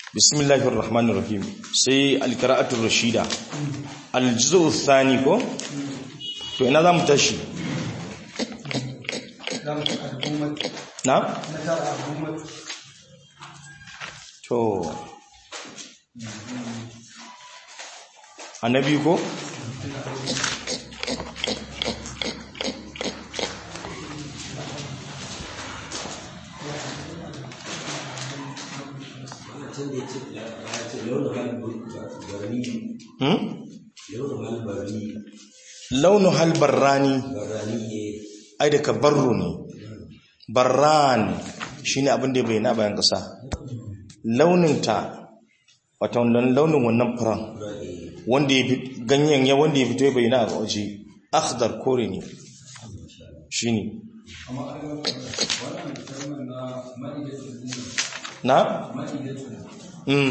bismillahir rahmanir rahim sai alqira'atul rashida aljuz'u thani ko to ina zamu tashi na to annabi ko launu hal barrani ai daga barro ne barran shine abin da bai na bayan kasa launinta wata wannan launin wannan furan wanda ya ganyen ya wanda ya fito ya bayyana a waje akhdar kore ne shine na mm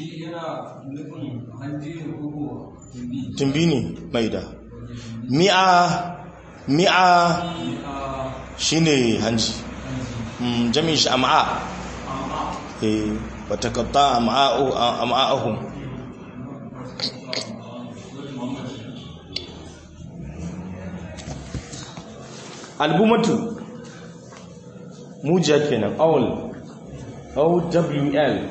tumbi ne mai da mi'a mi'a shine hanji mm jami'in shi am'a eh wata katta am'a'ahum albumatu mujiya kenan owl owl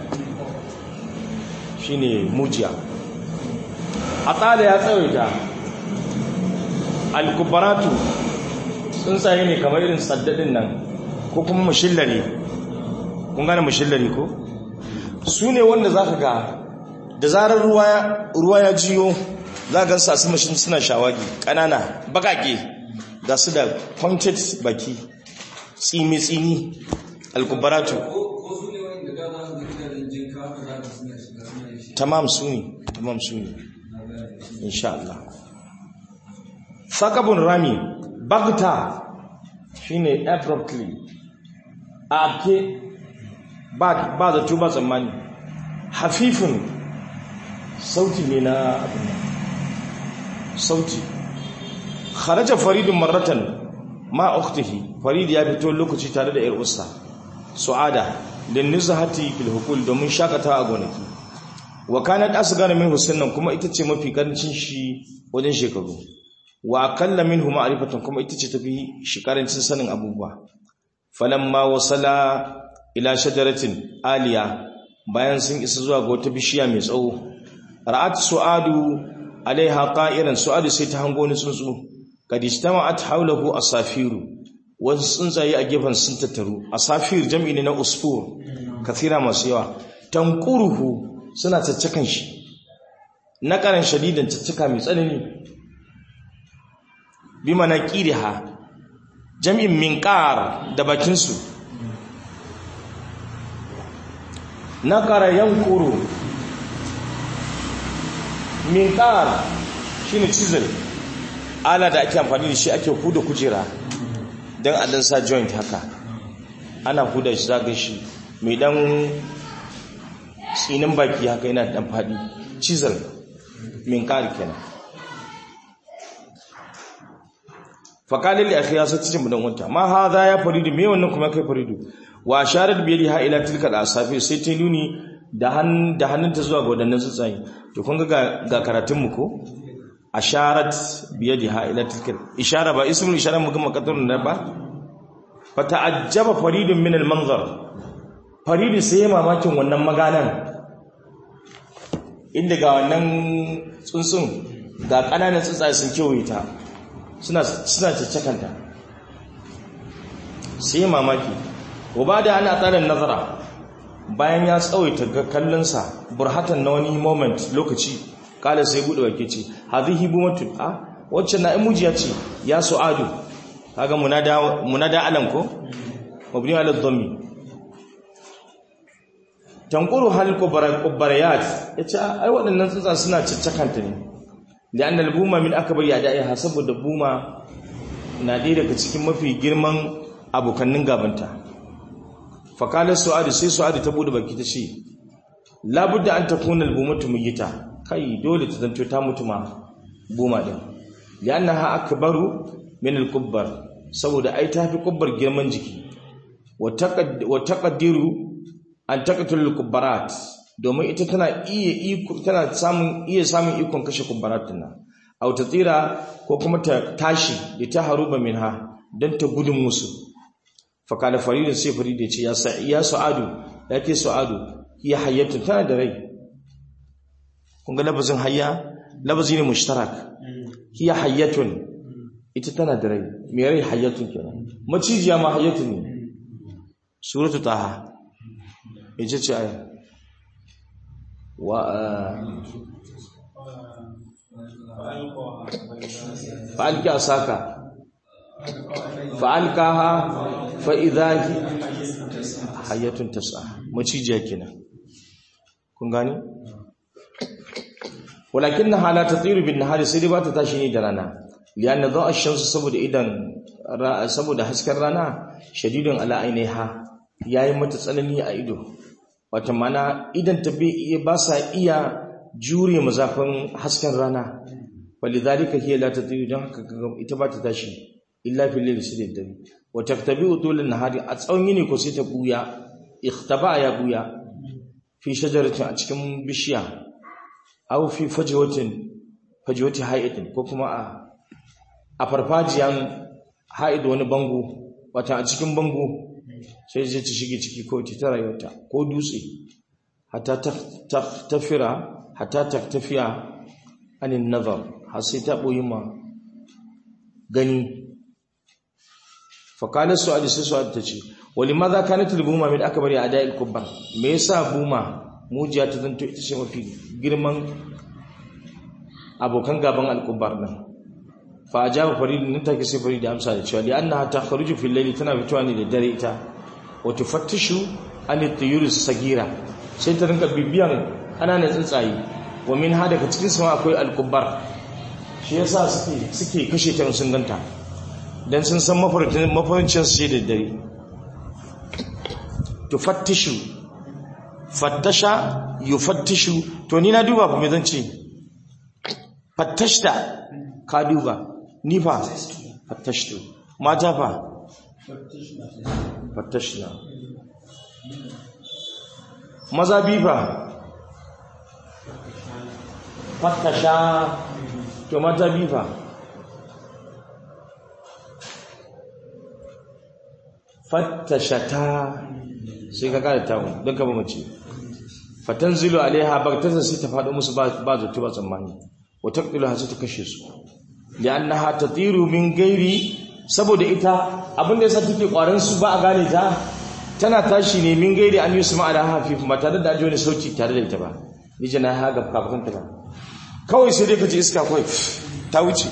shine mujiya a tsada ya tsawaita alkubaratu tsuntsaye ne kamar irin saddadin nan ko kuma mashillari kun gane mashillari ko su ne wanda za ka ga da zarar ruwa ya jiyo za a gansu a su mashin suna shawagi ƙanana bakake ga su da pointed baki tsimi-tsimi alkubaratu tamam su ne tamam su ne insha Allah sakabun rami bagta shine abruptly a abke ba da tuba tsammani hafifin sauti ne na abin sauti kharaja faridun marratan ma ukhtihi farid ya fito lokaci tare da yar usta su'ada lin nuzhati fil hukul domin shakata a gonaki wa kanat asghar min husnan kuma ita ce mafi karancin shi wajen shekaru wa aqalla minhu ma'rifatan kuma ita ce tafi shi karancin sanin abubuwa falamma wasala ila shajaratin aliya bayan sun isa zuwa ga wata bishiya mai tsawo ra'at su'adu alaiha qa'iran su'adu sai ta hango ni tsuntsu kad ijtama'at hawlahu asafiru wasu tsuntsaye a gefen sun tattaru asafir jam'i ne na usfur kathira masu yawa tanquruhu suna caccakan shi na karan shadidan caccaka mai tsanani bima na qiriha jam'in minqar da bakin su nakara yankuru minqar shine chisel ala da ake amfani da shi ake huda kujera dan a dan sa joint haka ana huda shi zaga shi mai dan tsinin baki haka yana dan fadi chisel minqar kenan fakalin da akhiya sai cikin mudan wanta ma hadha ya faridu me wannan kuma kai faridu wa sharat bi yadiha ila tilka al-asafi sai ta nuni da han da hannunta zuwa ga wadannan tsuntsaye to kun ga ga karatun mu ko asharat bi yadiha ila tilka ishara ba ismul ishara mu kuma kadarun da ba fa ta'ajjaba faridun min al-manzar faridu sai ya mamakin wannan maganan inda ga wannan tsuntsun ga kananan tsuntsaye sun kewaye ta suna suna caccakanta sai mamaki wa da ana tsarin nazara bayan ya tsawaita ga kallonsa burhatan na wani moment lokaci kala sai bude wake ce hadhihi bumatu a wacce na imujiya ce ya su'adu kaga munada munada alam ko mabni ala dhammi tanquru hal kubarayat yace ai waɗannan tsutsa suna caccakanta ne da annal buma min akbar ya da'iha saboda buma na ɗaya daga cikin mafi girman abokannin gabanta fakalar su'adu sai su'adu ta bude baki ta ce labudda an ta kunan bumatu muyita kai dole ta zanto ta mutu ma buma din lianna ha akbaru min al-kubbar saboda ai ta fi kubbar girman jiki wa taqaddiru an taqatul al-kubbarat domin ita tana iya iko tana samun iya samun ikon kashe kumbaratun nan aw ta tsira ko kuma ta tashi da ta haruba minha dan ta gudun musu fa kala farid sai farid ya ce ya sa ya su'adu ya ke su'adu ya hayyatu tana da rai kun ga labazin hayya labazi ne mushtarak hiya hayyatun ita tana da rai me rai hayyatun kenan macijiya ma hayyatun ne suratu taha ita ce aya wa fa'alki asaka fa'alkaha fa'idahi hayyatun tas'a macijiya kenan kun gani walakin na hala ta tsiru bin nahari sai dai ba ta tashi ne da rana liyanna za a shamsu saboda idan saboda hasken rana shadidun ala ainiha yayi mata tsanani a ido wata mana idan ta ba sa iya jure mazafin hasken rana walidhalika hiya la tatiru dan haka ita ba ta tashi illa fil layli sai da dare wa taktabi utul nahari a tsawon yini ko sai ta buya ikhtaba ya buya fi shajaratin a cikin bishiya aw fi fajwatin fajwati hayatin ko kuma a a farfajiyan haid wani bango wata a cikin bango sai zai ci shige ciki ko ta rayuwarta ko dutse hatta tafira hatta taktafiya anin nazar har sai ta boyi ma gani fakalar su'adi sai su'adi ta ce wali maza kanat al-buma min akbari ada'il kubban me yasa buma mujiya ta zanto ita ce mafi girman abokan gaban al-kubbar din fa ajaba farid nan take sai farid amsa da cewa li annaha takhruju fil layli tana fitowa ne da dare ita wa tufattishu an at-tuyur sagira sai ta rinka bibiyan ananan tsuntsaye wa min hada daga cikin sama akwai al-kubbar shi yasa suke suke kashe ta sun ganta dan sun san mafarkin mafarkin su da dare tufattishu fattasha yufattishu to ni na duba fa me zan ce fattashta ka duba ni fa fattashtu mata fa fattashna maza bi fa fattasha to mata bi fa fattashata sai ka kada tawo don ka ba mace fatanzilu alaiha bagtata sai ta faɗo musu ba zato ba tsammani wa taqdilu ha sai ta kashe su li'annaha tatiru min gairi saboda ita abin da yasa take kwaran su ba a gane ta tana tashi ne min gairi an yusma ala hafif ba tare da ajiye wani sauti tare da ita ba ni jana ha ga kafin ta ba kawai sai dai ka ji iska kawai ta wuce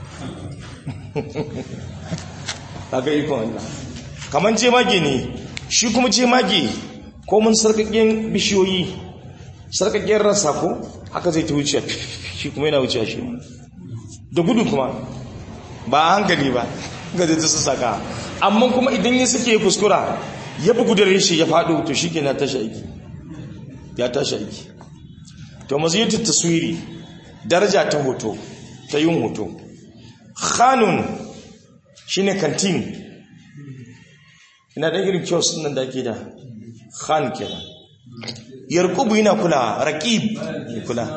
kaga ikon Allah kaman jemage ne shi kuma jemage ko mun sarkakken bishiyoyi sarkakken rasa ko haka zai ta wuce shi kuma yana wuce shi da gudu kuma ba a hankali ba ga zai ta sassaka amma kuma idan ya suke kuskura ya bugu da reshe ya faɗo to shi ke na tashi aiki ya tashi aiki to maziyatar taswiri daraja ta hoto ta yin hoto khanun shine kantin ina da irin kiosk nan da ake da khan kenan yarkubu yana kula raqib ne kula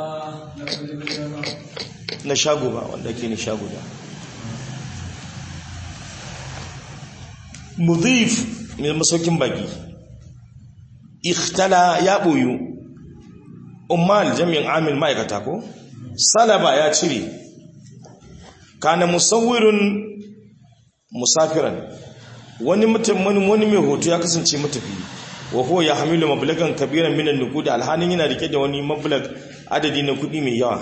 na shago ba wanda ke ni shago da mudhif mai masaukin baki ikhtala ya boyu ummal jami'in amil ma'aikata ko salaba ya cire kana musawwirun musafiran wani mutum wani mai hoto ya kasance matafi wa huwa ya hamilu mablagan kabiran minan nuqud alhanin yana rike da wani mablag adadi na kudi mai yawa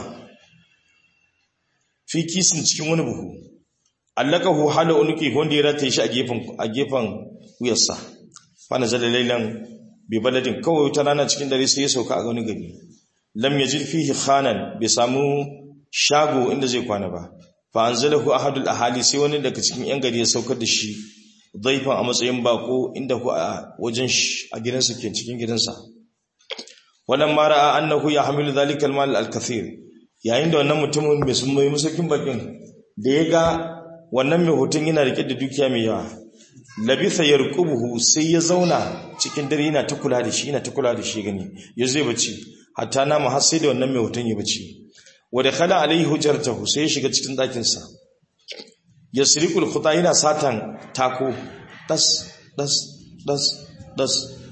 fi kisin cikin wani buhu allakahu hala unuki wanda ya rataye shi a gefen a gefen wuyarsa fa nazala laylan bi baladin kawai wata rana cikin dare sai ya sauka a wani gari lam yajid fihi khanan bai samu shago inda zai kwana ba fa anzalahu ahadul ahali sai wani daga cikin yan gari ya saukar da shi zaifan a matsayin bako inda ku a wajen shi a gidansa ke cikin gidansa wannan mara annahu ya hamilu zalikal mal al kathir yayin da wannan mutumin mai sun mai musakin bakin da ya ga wannan mai hoton yana rike da dukiya mai yawa labitha yarqubuhu sai ya zauna cikin dare yana ta kula da shi yana ta kula da shi gani ya zai bacci hatta nama har sai da wannan mai hoton ya bacci wa dakhala alaihi hujratahu sai ya shiga cikin dakin sa yasriqul khuta yana satan tako das das das das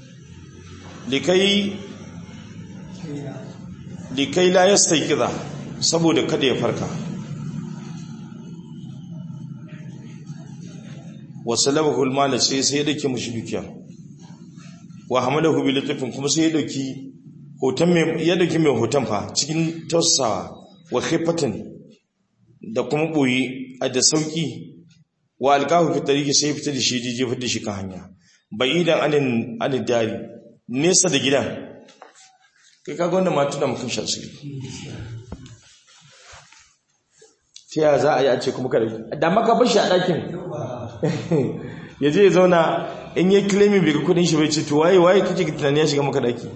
likai likai la yastayqiza saboda kada ya farka wasalabahu almal sai sai dake mushi dukiya wa hamalahu bi latifin kuma sai ya dauki hoton mai ya dauki mai hoton fa cikin tausawa wa khifatan da kuma boye a da sauki wa alqahu fi tariqi sai fita da shi jije fita da shi kan hanya ba'idan anin anin dari nesa da gidan kai kaga wannan ma tuna mutum shan sirri ta yaya za a yi a ce kuma kada da maka bashi a ɗakin ya je ya zauna in yi kilemi bai ga kudin shi bai ce to waye waye kake tunani ya shiga maka ɗaki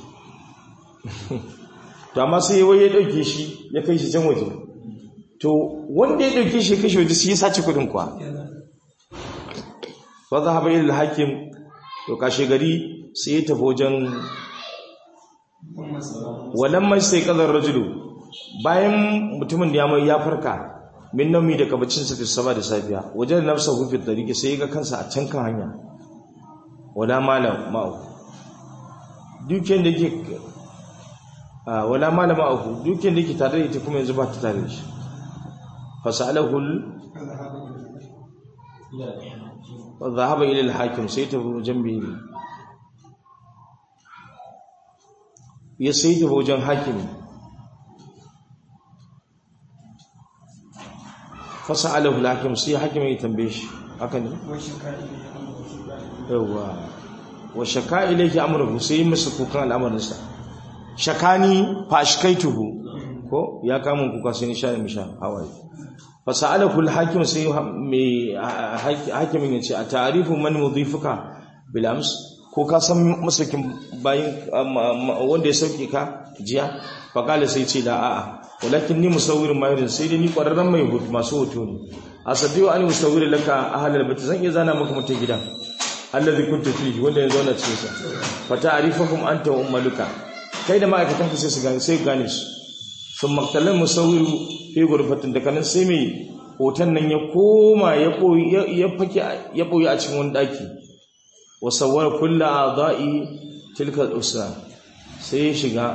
to amma sai wai ya ɗauke shi ya kai shi can waje to wanda ya ɗauke shi ya kai shi waje sai ya sace kudin kuwa ba za haɓa ilil hakim to kashe gari sai ya tafi wajen walamman sai ƙazar rajulu bayan mutumin da ya mai ya farka min naumi daga bacinsa fi sama da safiya wajen nafsa hufi tariki sai ga kansa a can kan hanya wala malam ma'u dukiyar da ke wala malam ma'u dukiyar da ke tare da ita kuma yanzu ba ta tare da shi fasalahul zahaba ila al-hakim sai ta wajen biyu ya sai ta wajen hakimi fasa alahu lakim sai hakimin ya tambaye shi haka ne yawa wa shaka ilayhi amruhu sai masa kukan al'amarinsa shakani fashkaituhu ko ya kama kuka sai ni sha misha hawaye fasa alahu alhakim sai mai hakimin ya ce a ta'arifu man mudhifuka bil ams ko ka san masakin bayin wanda ya sauke ka jiya faqala sai ce da a'a walakin ni musawwirin mahirin sai dai ni kwararren mai hutu masu hoto ne asadiyu an musawwiri laka ahlal bait zan iya zana maka mutum gidan allazi kunta fihi wanda ya zauna cikin sa fa ta'rifuhum anta wa ummaluka kai da ma'aikatan ka sai su gane sai gane su sun maktalan musawwiru fi gurfatin da kanan sai mai hoton nan ya koma ya boye ya fake ya boye a cikin wani daki wa sawwara kullu a'dha'i tilka al-usra sai ya shiga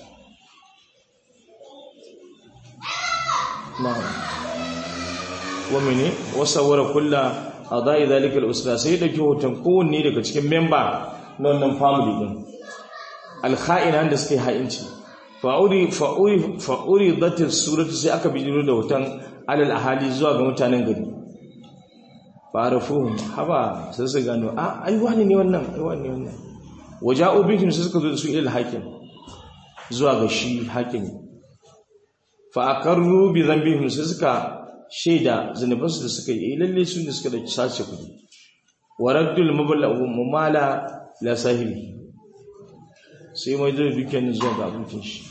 na'am wa mene wasawara kulla adai zalika al-usra sai da ke hoton kowanne daga cikin member na wannan family din al-kha'ina da suke ha'inci fa'uri fa'uri fa'uri dhatil surati sai aka bijiro da hoton alal ahali zuwa ga mutanen gari fa'arafuhum haba sai su gano a ai wani ne wannan ai wani ne wannan waja'u bihim sai suka zo su ila hakim zuwa ga shi hakimi fa'akarru bi zambihim sai suka shaida zunubansu da suka yi lalle su ne suka da sace kudi wa raddul mumala la sahibi sai mai da dukkan zuwa ga abokin shi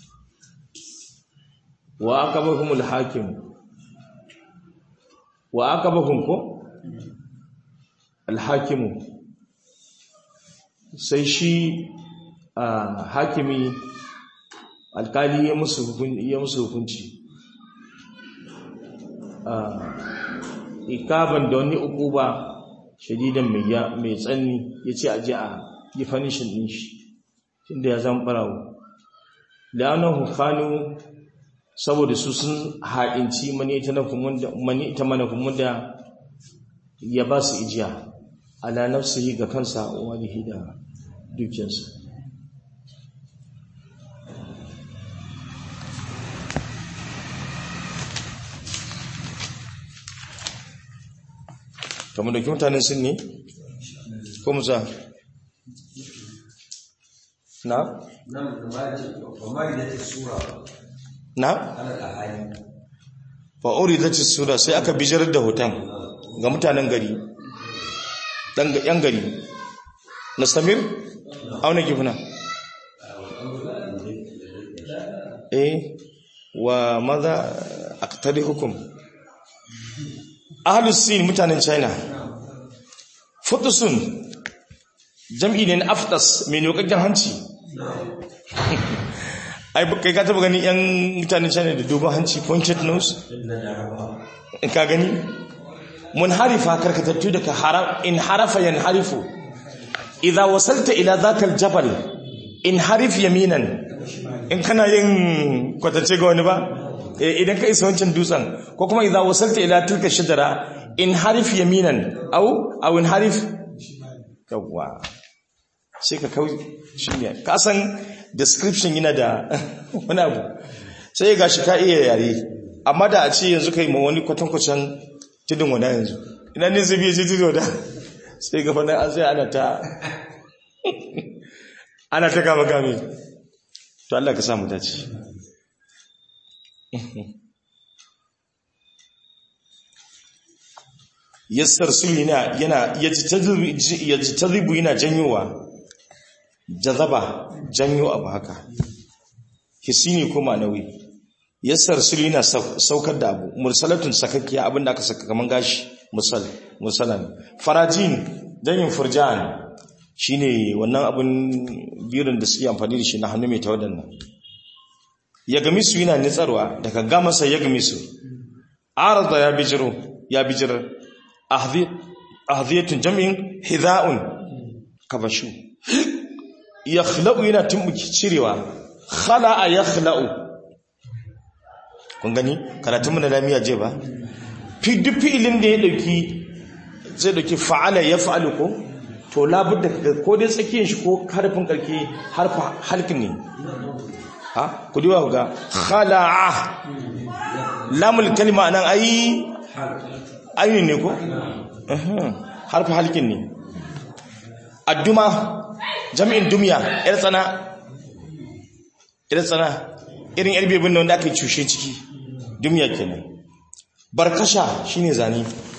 wa akabahum al-hakim wa akabahum ko al-hakim sai shi hakimi alkali ya musu hukunci ikaban da wani ukuba shadidan mai tsanni ya ce a ji a yi fanishin ɗin shi tunda ya zama ɓarawo la'anar hukanu saboda su sun haɗinci mani ita manafin da ya ba su ijiya ala nafsihi ga kansa wani da dukiyarsa kamar da mutanen sun ne ko musa na? na? fa'uri da sura sai aka bijar da hoton ga mutanen gari yan gari na samir auna gifina eh wa maza a hukum ahalus sin mutanen china futusun jam'i ne na aftas mai nokakken hanci ai kai ka taba gani yan mutanen china da dogon hanci pointed nose ka gani mun harifa karkatattu daga haram in harafa yan harifu idza wasalta ila zakal jabal in harif yaminan in kana yin kwatance ga wani ba idan ka isa wancan dutsen ko kuma idza wasalta ila tilka shajara in harif yaminan au au in harif yawwa sai ka kau shi ne ka san description yana da wani abu sai ga shi ka iya yare amma da a ce yanzu kai ma wani kwatankwacin tudun wada yanzu ina ne zai biya ce tudun wada sai gaba na an sai ana ta ana ta kama kame to Allah ka samu dace yassar sulhi yana yana yajtazibu yana janyowa jazaba janyo abu haka hisini ko ma'anawi yassar sulhi yana saukar da abu mursalatun sakakkiya abinda aka saka kaman gashi musal musalan farajin janyin furjan shine wannan abun birin da suke amfani da shi na hannu mai tawadan nan ya gami su yana nitsarwa daga gamasa ya gami su arada ya bijiro ya bijirar ahdiyatun jami'in hidha'un kabashu yakhla'u yana tumbuki cirewa khala'a yakhla'u kun gani karatun mu na lamiya je ba fi duk fi'ilin da ya dauki zai dauki fa'ala yaf'alu ko to labudda ko dai tsakiyar shi ko harfin karke harfa halkin ne ha ku diwa ga khala'a lamul kalima nan ai ayin ne ko harfi halkin ne adduma jami'in dumiya yar tsana yar tsana irin yar bebin da wanda aka yi cushe ciki dumiya kenan barkasha shine zane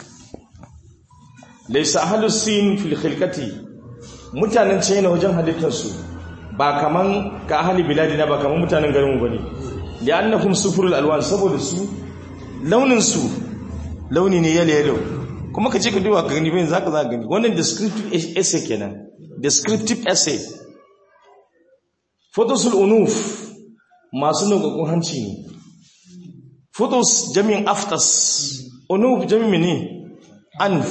laysa ahlus sin fil khilqati mutanen china wajen halittarsu ba kaman ka ahli biladina ba kaman mutanen garinmu bane li'annakum sufurul alwan saboda su launin su launi ne yalo yalo kuma ka ce ka duba ka gani bayan zaka za gani wannan descriptive essay kenan descriptive essay photos unuf masu nukakun hanci ne photos jami'in aftas unuf jami'in ne anf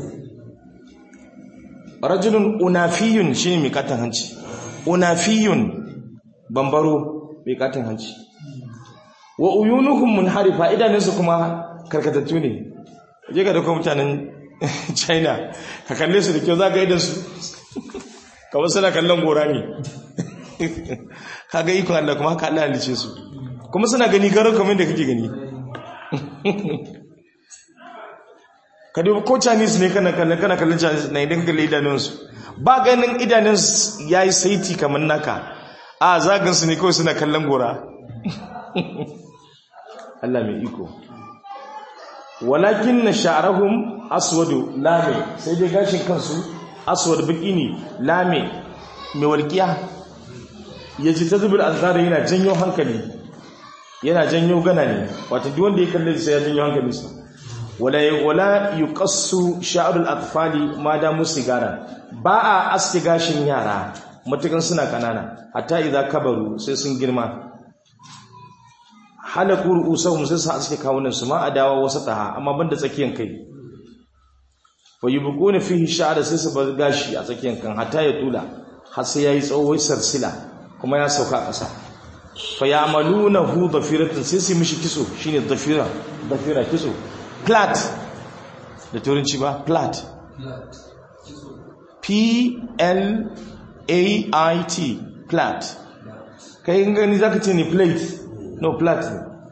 rajulun unafiyun shine mai katon hanci unafiyun bambaro mai katon hanci wa uyunuhum munharifa idanunsu kuma karkatattu ne je ka dauka mutanen china ka kalle su da kyau za ka idansu kawai suna kallon gora ne kaga ikon Allah kuma haka Allah halice su kuma suna gani garin kamar da kake gani ka duba ko chinese ne kana kallon kana kallon chinese na idan ka kalli idanunsu ba ganin idanunsu ya yi saiti kamar naka a zagansu ne kawai suna kallon gora Allah mai iko walakin na sha'arahum aswadu lame sai dai gashin kansu aswad baki ne lame mai walƙiya ya ji ta zubin azara yana janyo hankali yana janyo gana ne wata duk wanda ya kalle sai ya janyo hankalinsa wala wala yuqassu sha'rul atfali ma da musigara ba a aske gashin yara matukan suna kanana hatta idza kabaru sai sun girma halaku ru'usahum sai su aske kawunan su ma adawa wasataha amma banda tsakiyan kai fa yubquna fihi sha'ra sai su bar gashi a tsakiyan kan hatta ya tula har sai yayi tsawo sarsila kuma ya sauka a ƙasa fa ya'malunahu dhafiratan sai su mishi kiso shine dhafira dhafira kiso plat da turanci ba plat p l a i t plat kai gani zaka ce ni plate no plat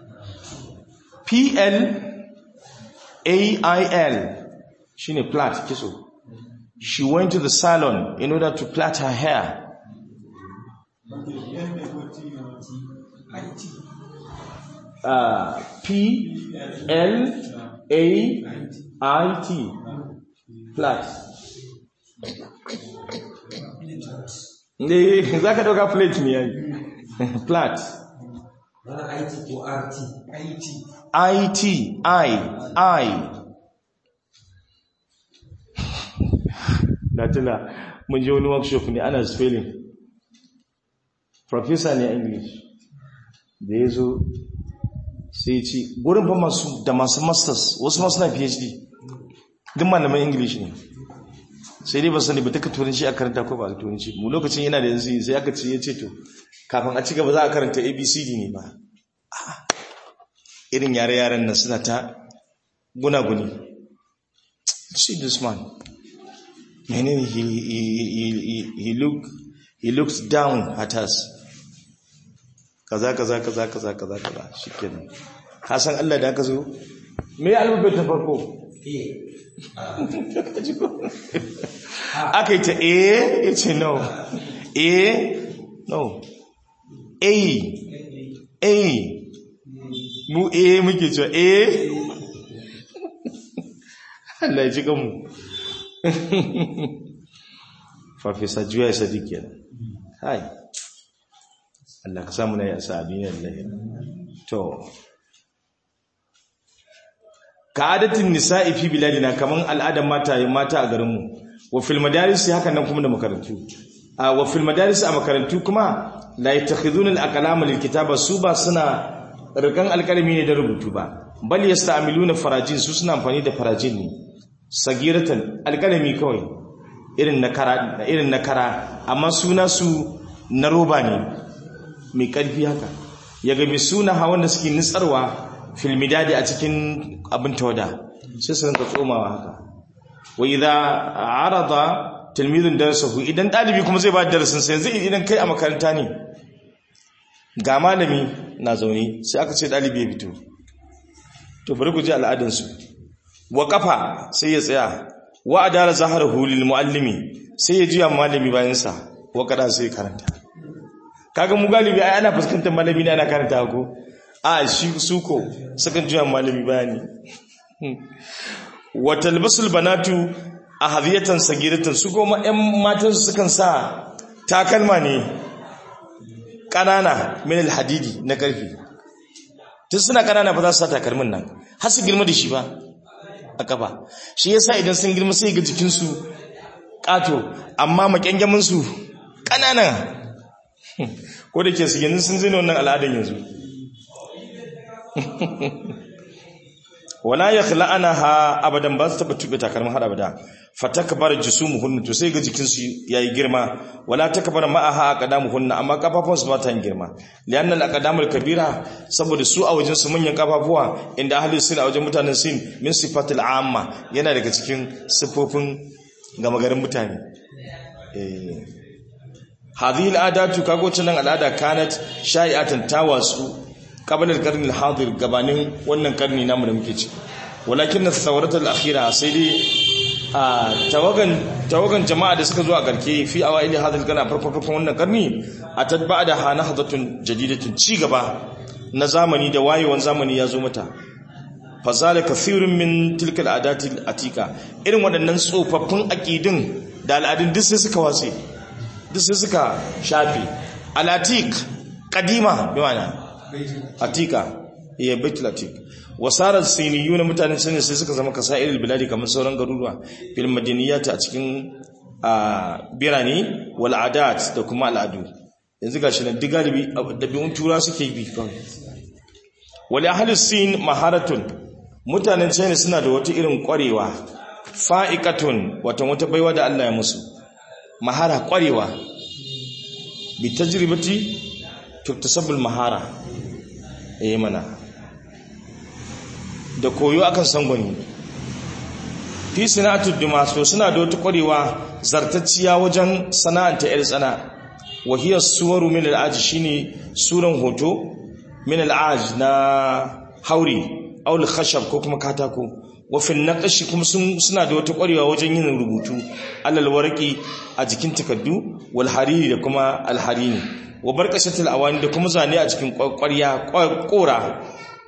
p l a i l shine plat kiso she went to the salon in order to plait her hair uh, P L A I T plat ne za ka dauka plate ne yayi plat wani IT ko RT IT I T I I na tuna mun je wani workshop ne ana spelling professor ne a english da ya zo sai ce gurin fa masu da masu masters wasu masu na phd duk malaman english ne sai dai ba sani ba duka turanci a karanta ko ba a turanci mu lokacin yana da yanzu sai aka ce ya ce to kafin a ci gaba za a karanta abcd ne ba irin yare-yaren nan suna ta gunaguni see this man menene he, he, he, he, look, he looks down at us kaza kaza kaza kaza kaza kaza shikenan ka san Allah da aka zo me alfabet ta farko aka yi ta a ya ce no a no a a mu a muke cewa a Allah ya ji kanmu farfesa juya sadiq kenan hai Allah ka samu na yi asa abiniyar lahira to ka adatin nisa'i fi biladina kaman al'adar mata mata a garinmu wa fil madaris haka nan kuma da makarantu a wa fil madaris a makarantu kuma la yattakhiduna al-aqlama lil kitaba su ba suna rikan alkalami ne da rubutu ba bal yasta'miluna farajin su suna amfani da farajin ne sagiratan alkalami kawai irin na kara irin na kara amma suna su na roba ne mai karfi haka ya ga mai suna hawan da suke nitsarwa filmidadi a cikin abin tawada sai su rinka tsomawa haka wa idza arada tilmidun darasahu idan dalibi kuma zai ba da darasin sai yanzu idan kai a makaranta ne ga malami na zaune sai aka ce dalibi ya fito to bari ku ji al'adun su wa kafa sai ya tsaya wa adala zaharahu lil muallimi sai ya juya malami bayan sa wa kada sai karanta kaga mu galibi ai ana fuskantar malami ne ana karanta ko a shi suko sukan juya malami bayani wa talbasul banatu ahadiyatan sagiratan su goma ƴan matan su sukan sa takalma ne kanana min alhadidi na karfi tun suna kanana ba za su sa takalmin nan har su girma da shi ba a kafa shi yasa idan sun girma sai ga jikin su kato amma makyangamin su kanana ko da ke su yanzu sun zina wannan al'adan yanzu wala ya khla'ana ha abadan ba su taba tube takalmin har abada fatakbar jusumuhun to sai ga jikin su yayi girma wala takbar ma'aha aqdamuhun amma kafafun su ba ta yin girma lianna al-aqdamul kabira saboda su a wajen su manyan kafafuwa inda ahli sin a wajen mutanen sin min sifatil amma yana daga cikin sifofin gama garin mutane eh hadhihi al'adatu kago tunan al'ada kanat shai'atan tawasu qabla al-qarn al-hadir gabanin wannan karni namu da muke ciki walakin as-sawrat al-akhira sai dai a tawagan tawagan jama'a da suka zo a garke fi awaili hadal kana farko farkon wannan karni a tadba da hanahdatun jadidatun ci gaba na zamani da wayewan zamani ya zo mata fazala kathirun min tilka al-adati al-atika irin waɗannan tsofaffin aqidin da al'adun duk sai suka wase duk sai suka shafi al-atik qadima bi ma'ana atika ya baitul atik wasarar siniyuna mutanen sani sai suka zama kasa'ir biladi kamar sauran garuruwa fil madaniyat a cikin birane wal adat da kuma al'adu yanzu gashi nan duk galibi dabi'un tura suke bi kawai wal ahli sin maharatun mutanen China suna da wata irin kwarewa fa'iqatun wata wata baiwa da Allah ya musu mahara kwarewa bi tajribati tuktasabul mahara eh mana da koyo akan sangwani fi sana'atul dimaso suna da wata kwarewa zartacciya wajen sana'anta yar tsana wahiyar suwaru min al'aj shine suran hoto min al'aj na hauri aul khashab ko kuma katako wa fil naqshi kuma suna da wata kwarewa wajen yin rubutu alal warqi a jikin takaddu wal hariri da kuma al harini wa barkashatul awani da kuma zane a cikin kwarya kora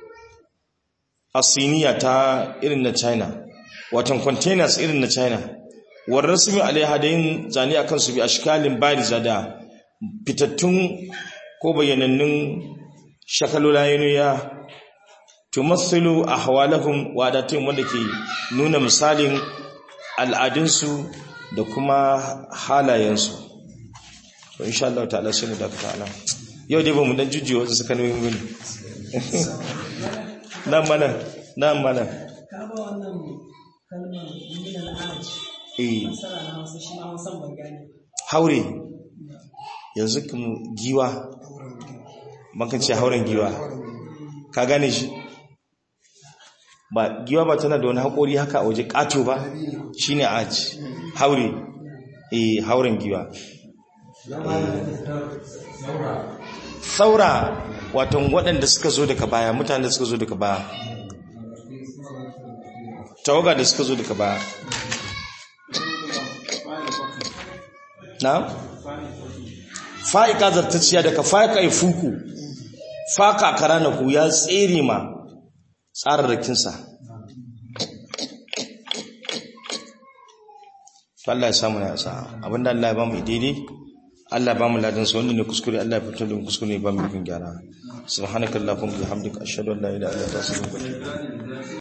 asiniya ta irin na china watan containers irin na china war rasmi alaiha da yin zane akan su bi ashkalin bariza da fitattun ko bayanannun shakalolayen ya tumassilu ahwalahum wa adatin wanda ke nuna misalin al'adunsu da kuma halayensu to insha Allah ta'ala sai mu da ta'ala yau dai ba mu dan jujjuye wasu suka nemi mini nan mana nan mana ka ba wannan kalmar min al'aj eh masara na wasu shi ma wasan ban gane haure yanzu kuma giwa makan ce hauren giwa ka gane shi ba giwa ba tana da wani haƙori haka a waje ƙato ba shine aji haure eh hauren giwa saura watan waɗanda suka zo daga baya mutane da suka zo daga baya tawaga da suka zo daga baya na fa'ika zartacciya daga fa'ika fuku faka karanaku ya tsere ma tsararrakinsa Allah ya samu ya sa abinda Allah ya ba mu daidai Allah ba mu ladan sa wanda ne kuskure Allah ya fitar da mu kuskure ba mu yin gyara subhanakallahumma bihamdika ashhadu an la ilaha illa anta astaghfiruka wa atubu ilaik